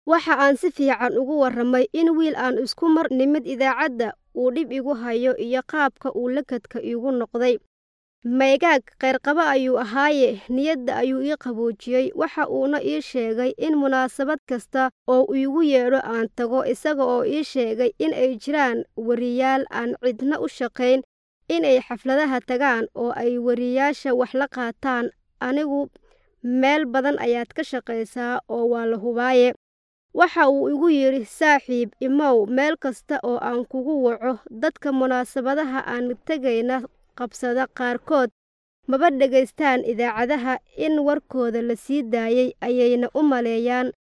waxa aan si fiican ugu warramay in wiil aan isku mar nimid idaacadda uu dhib igu hayo iyo qaabka uu lakadka iigu noqday maygaag qayrqaba ayuu ahaaye niyadda ayuu ii qaboojiyey waxa uuna ii sheegay in munaasabad kasta oo iigu yeedho aan tago isaga oo ii sheegay in ay jiraan wariyaal aan cidna u shaqayn inay xafladaha tagaan oo ay wariyaasha wax la qaataan anigu meel badan ayaad ka shaqaysaa oo waa la hubaaye waxa uu igu yidhi saaxiib imow meel kasta oo aan kugu waco dadka munaasabadaha aan tegayna qabsada qaarkood maba dhegaystaan idaacadaha in warkooda la sii daayay ayayna u maleeyaan